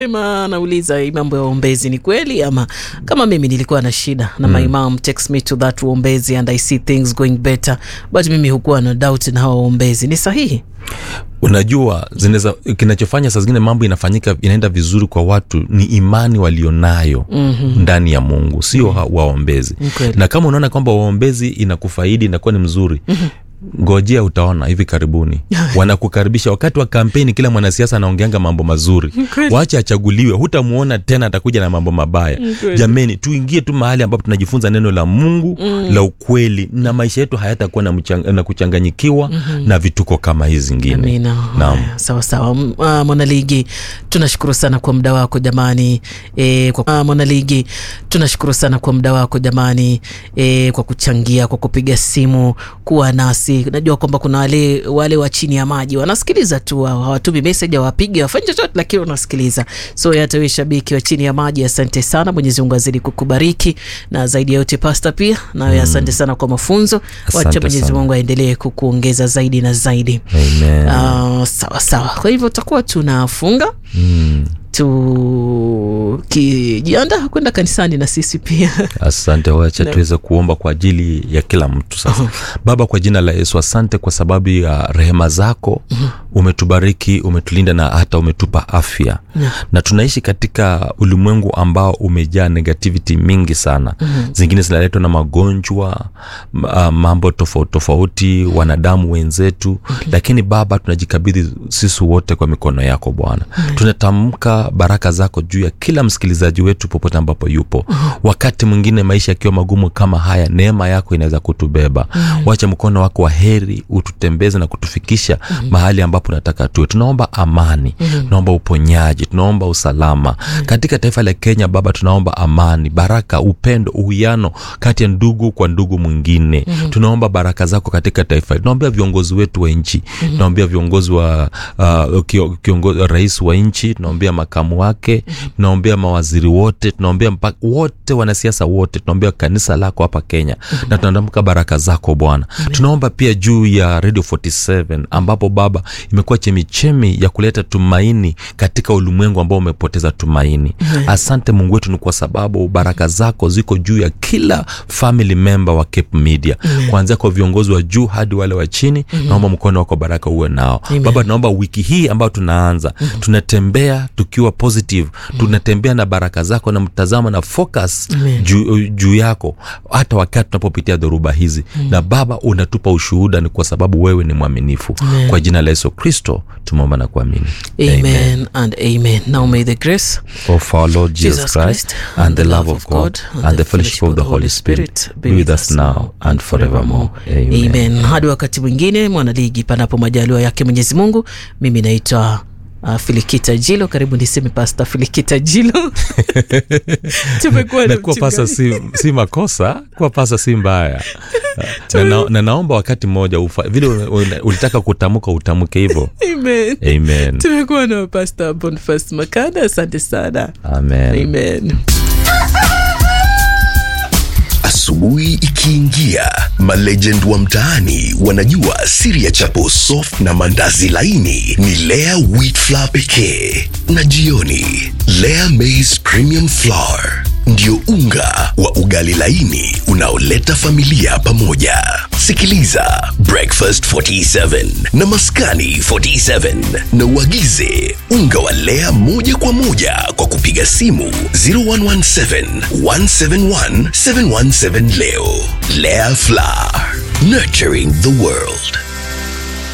Ema anauliza hii mambo ya uombezi ni kweli ama kama mimi nilikuwa na shida na mm. my mom takes me to that uombezi and I see things going better but mimi hukuwa na doubt na hawa uombezi ni sahihi unajua zinaweza kinachofanya saa zingine mambo inafanyika inaenda vizuri kwa watu ni imani walionayo mm-hmm. ndani ya mungu sio mm-hmm. waombezi Kweli. na kama unaona kwamba waombezi inakufaidi inakuwa ni mzuri mm-hmm ngojea utaona hivi karibuni wanakukaribisha wakati wa kampeni kila mwanasiasa anaongeanga mambo mazuri Kweli. wache achaguliwe hutamuona tena atakuja na mambo mabaya Kweli. jameni tuingie tu mahali ambapo tunajifunza neno la mungu mm. la ukweli na maisha yetu hayatakuwa na, mchang- na kuchanganyikiwa mm-hmm. na vituko kama hizi zingine Amina. Naam. Haya, sawa sawa. M- ah, Mwanaligi, tunashukuru sana kwa muda wako jamani. E, kwa, ah, Mwanaligi, tunashukuru sana kwa muda wako jamani, e, kwa kuchangia, kwa kupiga simu, kuwa nasi. Najua kwamba kuna wale wale wa chini ya maji wanasikiliza tu, hao hawatumi message, hawapigi, hawafanyi chochote, lakini wanasikiliza. So hata wewe shabiki wa chini ya maji, asante sana. Mwenyezi Mungu azidi kukubariki na zaidi ya yote, pasta pia nawe mm. asante sana kwa mafunzo. Wacha Asante Mwenyezi sana. Mungu aendelee kukuongeza zaidi na zaidi. Amen. Uh, sawa sawa kwa hivyo tutakuwa tunafunga Mm. tukijiandaa kwenda kanisani na sisi pia asante wacha Na- tuweze kuomba kwa ajili ya kila mtu sasa baba kwa jina la yesu asante kwa sababu ya rehema zako umetubariki umetulinda na hata umetupa afya Yeah. na tunaishi katika ulimwengu ambao umejaa negativity mingi sana mm-hmm. zingine zinaletwa na magonjwa m- ah, mambo tofauti tofauti wanadamu wenzetu mm-hmm. lakini baba tunajikabidhi sisi wote kwa mikono yako bwana mm-hmm. tunatamka baraka zako juu ya kila msikilizaji wetu popote ambapo yupo mm-hmm. wakati mwingine maisha yakiwa magumu kama haya neema yako inaweza kutubeba mm-hmm. wacha mkono wako wa heri ututembeze na kutufikisha mm-hmm. mahali ambapo nataka tuwe tunaomba amani mm-hmm. tunaomba uponyaji tunaomba usalama mm-hmm. katika taifa la kenya baba tunaomba amani baraka upendo uwiano kati ya ndugu kwa ndugu mwingine mm-hmm. tunaomba baraka zako katika taifa tunaombea viongozi wetu wa nchi mm-hmm. tunaombea viongozi wa uh, kio, kiongozi, rais wa nchi tunaombea makamu wake mm-hmm. tunaombea mawaziri wote tunaombea mpaka wote wanasiasa wote tunaombea kanisa lako hapa kenya mm-hmm. na tunatamka baraka zako bwana tunaomba pia juu ya radio 47 ambapo baba imekuwa chemichemi ya kuleta tumaini katika ulimwengu ambao umepoteza tumaini asante mungu wetu ni kwa sababu baraka zako ziko juu ya kila family member wa cape media kuanzia kwa viongozi wa juu hadi wale wa chini naomba mkono wako baraka uwe nao Amen. baba tunaomba wiki hii ambayo tunaanza tunatembea tukiwa positive tunatembea na baraka zako na mtazama na focus Amen. juu, juu yako hata wakati tunapopitia dhoruba hizi na baba unatupa ushuhuda ni kwa sababu wewe ni mwaminifu Amen. kwa jina la yesu kristo tumeomba na kuamini amen and amen now may the grace of our Lord Jesus, Christ, and the love of God, and the fellowship of the Holy Spirit be with us now and forevermore. Amen. amen hadi wakati mwingine mwanaligi panapo majaliwa yake mwenyezi mungu mimi naitwa Uh, filikita jilo karibu niseme pasta filikita jilo tumekuwa na na kuwa pasa mchungaji. si, si makosa kuwa pasa si mbaya na, na, na naomba wakati mmoja ufa, vile una- una- ulitaka kutamka utamke hivyo amen amen tumekuwa na pasta bonfas makada asante sana amen amen Asubuhi ikiingia, malegend wa mtaani wanajua siri ya chapo soft na mandazi laini ni Lea wheat flour pekee, na jioni Lea maize premium flour ndio unga wa ugali laini unaoleta familia pamoja. Sikiliza Breakfast 47 na Maskani 47 na uagize unga wa Lea moja kwa moja kwa kupiga simu 0117 171 717 leo. Lea Flour, nurturing the world.